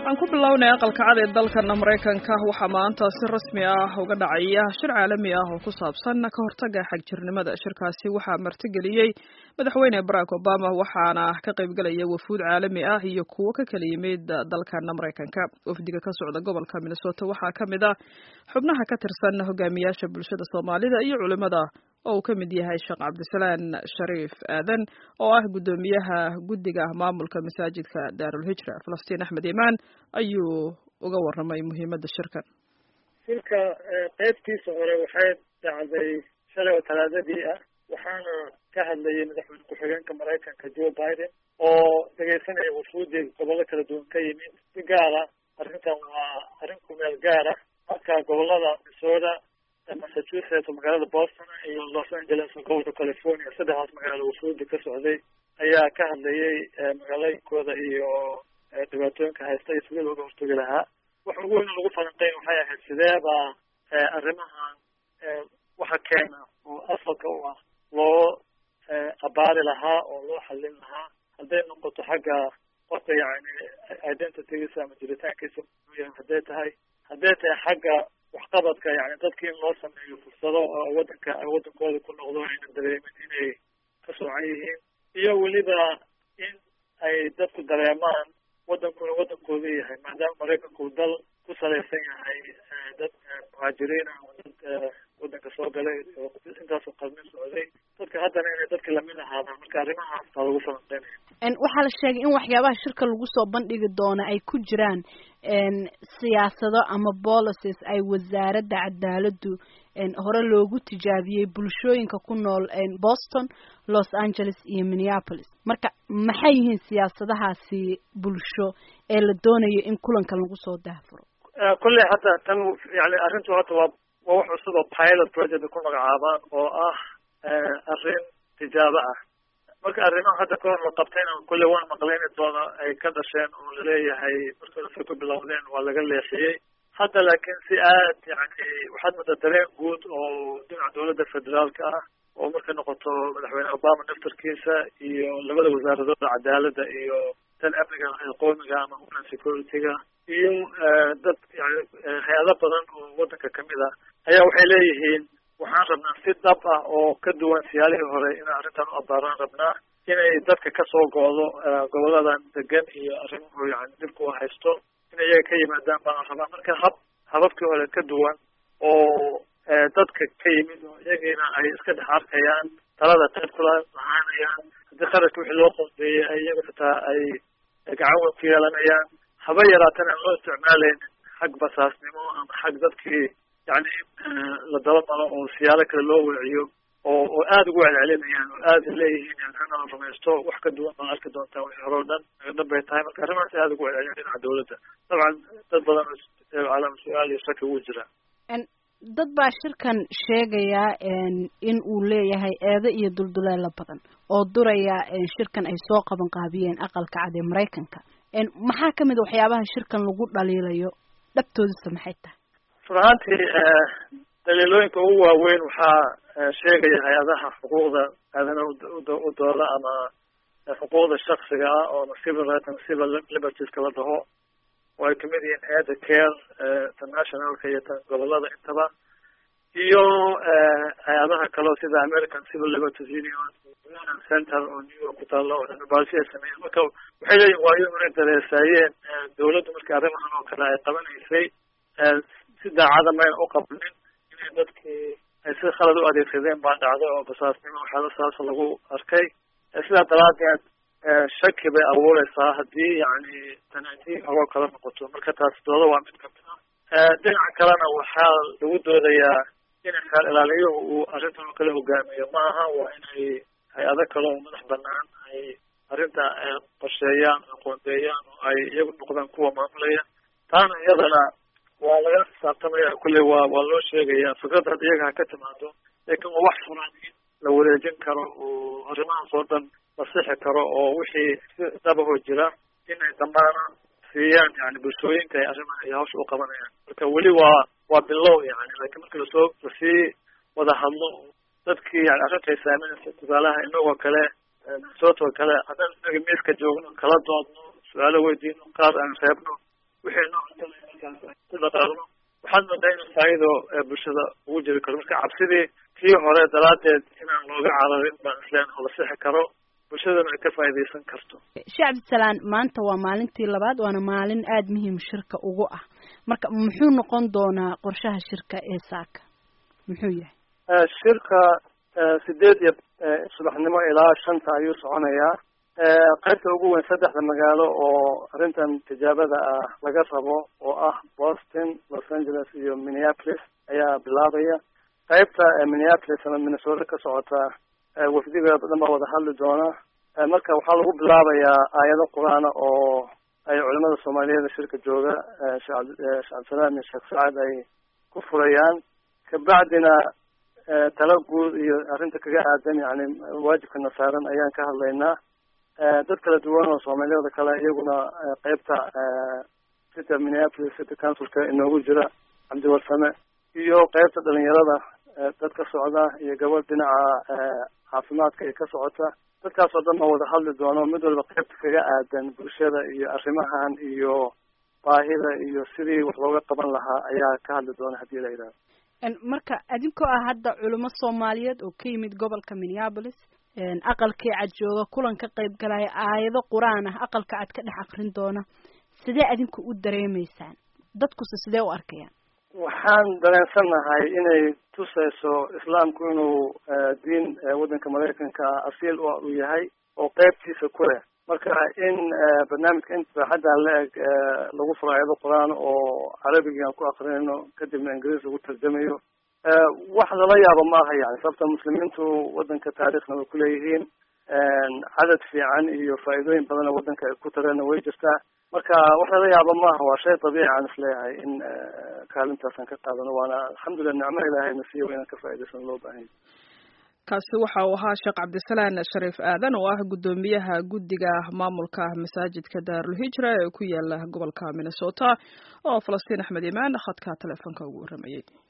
aan ku bilownay aqalka cad ee dalkan maraykanka waxaa maanta si rasmi ah uga dhacaya shir caalami ah oo ku saabsan ka hortaga xagjirnimada shirkaasi waxaa martigeliyey madaxweyne barack obama waxaana ka qaybgelaya wafuud caalami ah iyo kuwo ka kala yimid dalkan maraykanka wafdiga ka socda gobolka minnesota waxaa ka mid ah xubnaha ka tirsan hogaamiyaasha bulshada soomaalida iyo culimada oo uu ka mid yahay sheekh cabdisalaan shariif aadan oo ah guddoomiyaha guddiga maamulka masaajidka daarulhijra falastiin axmed imaan ayuu uga warramay muhiimadda shirkan shirka qeybtiisa hore waxay dhacday shalay oo talaadadii ah waxaana ka hadlayay madaxweyne ku-xigeenka maraykanka joe biden oo dhegaysanaya wafuudi gobollo kala duwan ka yimid si gaara arrintan waa arrin kumeel gaara marka gobolada minnesota massachusetts oo magaalada boston iyo los angeles oo gobolka california saddexdaas magaalo wafuudi ka socday ayaa ka hadlayay magaalooyinkooda iyo dhibaatooyinka haysta iyo sidii looga hortagi lahaa waxa ugu weyn lagu falanqeyn waxay ahayd sideeba arrimahan waxa keena oo asalka u ah loo abaari lahaa oo loo xallin lahaa hadday noqoto xagga qofka yani identitygiisa ama jiritaankiisa hadday tahay hadday tahay xagga waxqabadka yani dadki in loo sameeyo fursado oo wadanka wadankooda ku noqdo ayna dareemin inay ka soocan yihiin iyo weliba in ay dadku dareemaan wadankuna wadankooda yahay maadaama maraykanku uu dal ku salaysan yahay dad muhaajiriin ah oo dad wadanka soo galay oo intaasoo qalmin socday dadka haddana inay dadka lamid ahaadaan marka arrimahaas baa lagu falanqeynaya waxaa la sheegay in waxyaabaha shirka lagu soo bandhigi doono ay ku jiraan siyaasado ama policies ay wasaaradda cadaaladdu hore loogu tijaabiyey bulshooyinka ku nool boston los angeles iyo minneapolis marka maxay yihiin siyaasadahaasi bulsho ee la doonayo in kulankan lagu soo daafuro kulley hadda tan yani arrintu hadda waa waa wax cusub oo pilot project ku magacaabaan oo ah arrin tijaabo ah marka arrimaha hadda kahor la qabtayna kulley waan maqlayni doona ay ka dhasheen oo laleeyahay markii hore ku bilowdeen waa laga leexiyey hadda laakiin si aad yani waxaad mudda dareen guud oo dhinaca dowladda federaalka ah oo markay noqoto madaxweyne obama naftarkiisa iyo labada wasaaradooda cadaaladda iyo tan amniga qoomiga ama homeland security-ga iyo dad yani hay-ado badan oo wadanka kamid ah ayaa waxay leeyihiin waxaan rabnaa si dhab ah oo ka duwan siyaalihii hore inaan arrintan u abaaraan rabnaa inay dadka kasoo go-do goboladan degan iyo arrimuhu yani dhibku haysto in iyaga ka yimaadaan baan rabaa marka hab hababkii hore ka duwan oo dadka ka yimid oo iyagiina ay iska dhex arkayaan talada qayb kula lahaanayaan haddii qarashka wixii loo qoondeeyey ay iyaga xitaa ay gacan weyn ku yeelanayaan haba yaraatan aan loo isticmaalayn xag basaasnimo ama xag dadkii yani la daba malo oo siyaalo kale loo weeciyo oo oo aada ugu celcelinayaan oo aada leeyihiin yani hana la rumaysto wax ka duwan baan arki doontaa wixii hore o dhan dhan bay tahay marka arrimahaas aada ugu celcelin dhinaca dawladda dabcan dad badan calaama su-aal iyo shaki ugu jira dad baa shirkan sheegaya in uu leeyahay eedo iyo dulduleelo badan oo duraya shirkan ay soo qaban qaabiyeen aqalka cad ee maraykanka maxaa kamid a waxyaabaha shirkan lagu dhaliilayo dhabtoodisa maxay tahay run ahaantii daliilooyinka ugu waaweyn waxaa sheegaya hay-adaha xuquuqda aadanaha u dooda ama xuquuqda shaksiga ah oo civil right and civil libertieska la dhaho oo ay kamid yihiin hay-adda care internationalka iyo tan gobolada intaba iyo hay-adaha kaleo sida american civil liberties union union center oo new york ku taalo oo cilmibaadisi ay sameeyeen marka waxay leeyihin waayo inay dareesaayeen dawladdu markii arrimahan oo kale ay qabanaysay si daacada mayna u qabanin inay dadkii ay si khalad u adeegsadeen baa dhacday oo basaasnimo waxyaala saas lagu arkay sidaa daraadeed shaki bay abuureysaa haddii yani tani haddii hogoo kala noqoto marka taas dooda waa mid kamid ah dhinaca kalena waxaa lagu doodayaa in xeer ilaaliyuhu uu arrintan oo kale hogaamiyo ma aha waa inay hay-ado kale oo madax banaan ay arrinta qorsheeyaan aqoondeeyaan oo ay iyagu noqdaan kuwa maamulaya taana iyadana waa laga xisaabtamaya kulley waa waa loo sheegaya fikrad hadda iyaga ha ka timaado laakiin waa wax furan in la wareejin karo oo arrimahaas oo dhan la sixi karo oo wixii si dabahoo jira inay damaana siiyaan yani bulshooyinka ay arrimaha iyo hawsha u qabanayaan marka weli waa waa bilow yani laakiin marka lasoo lasii wada hadlo dadkii yani arrinta ay saaminaysa tusaalaha inagoo kale minnesota oo kale haddaan inaga miiska joogno kala doodno su-aalo weydiino qaar aan reebno wixii noo markaas ku dhaqaaqno waxaad moodaa inuu faa'iido bulshada ugu jiri karo marka cabsidii tii hore daraaddeed inaan looga cararin baan isleen oo la sixi karo bulshadana ay ka faa'iidaysan karto sheekh cabdisalaan maanta waa maalintii labaad waana maalin aada muhiim shirka ugu ah marka muxuu noqon doonaa qorshaha shirka ee saaka muxuu yahay shirka sideed iyo subaxnimo ilaa shanta ayuu soconayaa qaybta ugu weyn saddexda magaalo oo arrintan tijaabada ah laga rabo oo ah boston los angeles iyo minneapolis ayaa bilaabaya qaybta minneapolis ama minnesota ka socota wafdiga dhan baa wada hadli doona marka waxaa lagu bilaabayaa aayado qur-aana oo ay culimada soomaaliyeed shirka jooga sheekh cabdisalaam iyo sheekh sacad ay ku furayaan kabacdina tala guud iyo arrinta kaga aadan yani waajibkana saaran ayaan ka hadlaynaa dad kala duwan oo soomaaliyada kale iyaguna qeybta city minneapolis city councilka inoogu jira cabdiwarsame iyo qeybta dhalinyarada dad ka socda iyo gabadh dhinaca caafimaadka ee ka socota dadkaas oo dhan oo wada hadli doono mid walba qeybta kaga aadan bulshada iyo arrimahan iyo baahida iyo sidii wax looga qaban lahaa ayaa ka hadli doona haddii la yidhahdo marka adinkoo ah hadda culimo soomaaliyeed oo ka yimid gobolka minneapolis aqalkii cad jooga kulan ka qayb galaya aayado qur-aan ah aqalka cad ka dhex akrin doona sidee adinku u dareemeysaan dadkuse sidee u arkayaan waxaan dareensannahay inay tusayso islaamku inuu diin waddanka maraykanka asiil u yahay oo qeybtiisa ku leh marka in barnaamijka inta baaxaddan la eg lagu furo aayado qur-aan oo carabiga aan ku akrinayno kadibna ingiriis lagu tarjamayo wax lala yaabo maaha yani sababta muslimiintu waddanka taariikhna way kuleeyihiin cadad fiican iyo faa'iidooyin badan oo waddanka ay ku tareenna way jirtaa marka wax lala yaabo maaha waa shay dabiici aan isleeyahay in kaalintaasaan ka qaadano waana alxamdulilah nicmo ilaahayna siiyo inaan ka faa'idaysano loo baahanya kaasi waxa uu ahaa sheekh cabdisalaan shariif aadan oo ah guddoomiyaha guddiga maamulka masaajidka daarulhijra ee ku yaala gobolka minnesota oo falastiin axmed imaan khadka teleefonka ugu warramayay